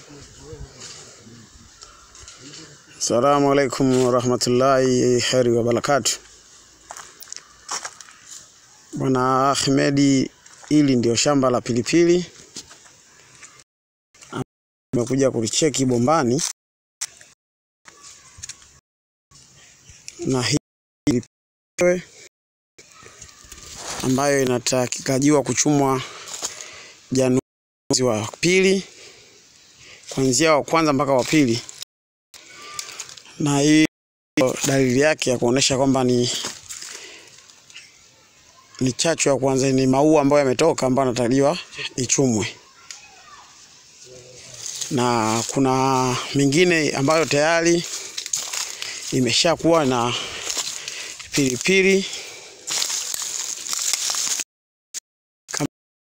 Assalamu alaikum warahmatullahi heri wabarakatu. Bwana Ahmedi, hili ndio shamba la pilipili nimekuja kulicheki bombani, na hii pilipili ambayo inatakikajiwa kuchumwa Januari mwezi wa pili, kuanzia wa kwanza mpaka wa pili na hii dalili yake ya kuonesha kwamba ni ni chachu ya kwanza, ni maua ambayo yametoka ambayo yanatarajiwa ichumwe, na kuna mingine ambayo tayari imeshakuwa na pilipili kama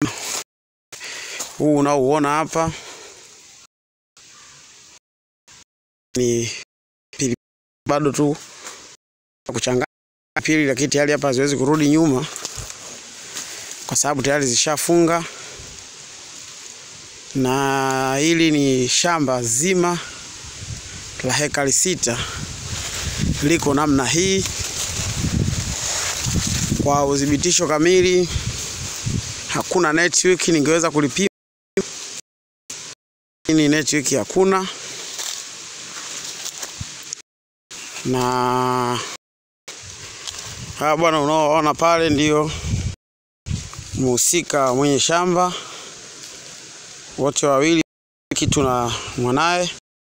huu unaouona hapa ni bado tu kuchanganya pili, lakini tayari hapa haziwezi kurudi nyuma kwa sababu tayari zishafunga. Na hili ni shamba zima la hekari sita, liko namna hii. Kwa udhibitisho kamili, hakuna network ningeweza kulipima, ni network hakuna na hawa bwana unaoona pale ndio mhusika mwenye shamba, wote wawili, kitu na mwanaye.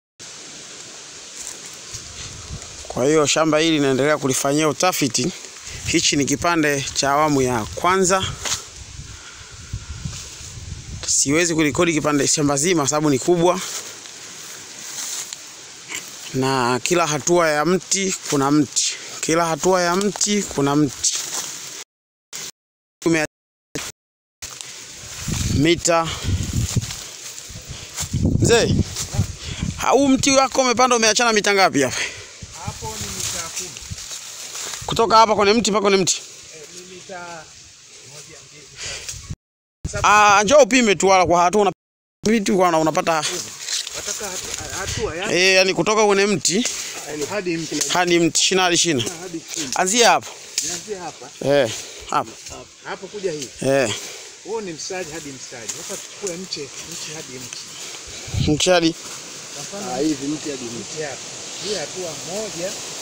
Kwa hiyo shamba hili linaendelea kulifanyia utafiti. Hichi ni kipande cha awamu ya kwanza, siwezi kurekodi kipande shamba zima sababu ni kubwa na kila hatua ya mti kuna mti, kila hatua ya mti kuna mti. Mita mzee, huu mti wako umepanda umeachana mita ngapi hapa? Hapo ni mita kumi. Kutoka hapa kwenye mti mpaka kwenye mti? Eh, ni mita moja mbili Ah, njoo upime tu wala kwa hatua una vitu kwa unapata wataka hatu- hatua ya eh, yani kutoka kwenye mti yani hadi mti na hadi mti shina hadi shina. hadi chini. Anzia hapa. Nianzie hapa Eh, hapa. hapa. Hapo kuja hii. Eh, Huo ni mstari hadi mstari. Sasa tuchukue mche, mche hadi mche. mti hadi Kwa mfano hivi mti hadi mti hapa. Hii hatua moja,